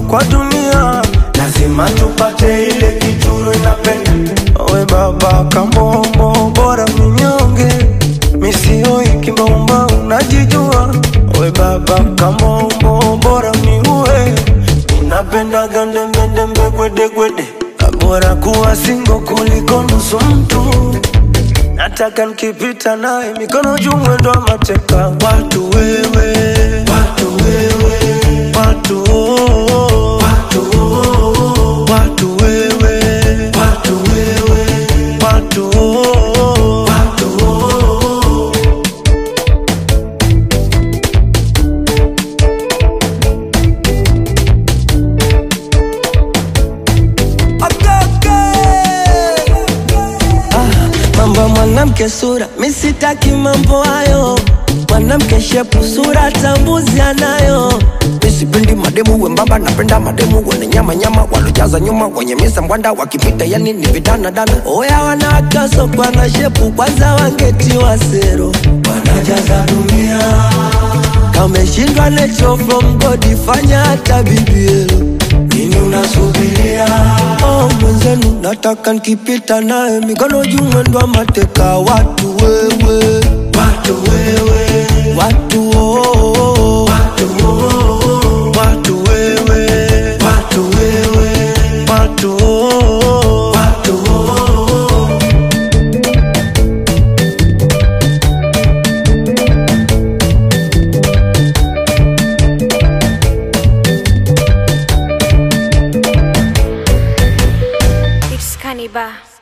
kwa dunia lazima tupate ile kituro inapenda we baba kamombo bora minyonge misioi kimbaumba unajijua we baba kamombo bora miue unapenda gandembendembe gwedegwede bora kuwa singo kuliko nusu mtu nataka nikipita naye mikono juu mwendo wa mateka watu wewe watu wewe watu oh, watu oh, watu wewe watu wewe watu oh, watu oh. mambo ya mwanamke sura misitaki mambo hayo mwanamke shepu sura tambuzi anayo misipendi mademu wembamba napenda mademu wenye nyama nyama walojaza nyuma wenye misa mbwanda wakipita yani ni vidana dana oya wanawakasokwa na shepu kwanza wangetiwa sero wanajaza dunia kameshindwa nacho from god fanya hata bibielo nini unasubiria oh, mwenzenu nataka nkipita naye mikono juu mwendo wa mateka watu wewe watu wewe watu oh, oh, watu oh, watu wewe watu wewe watu oh, watu oh. It's Cannibal.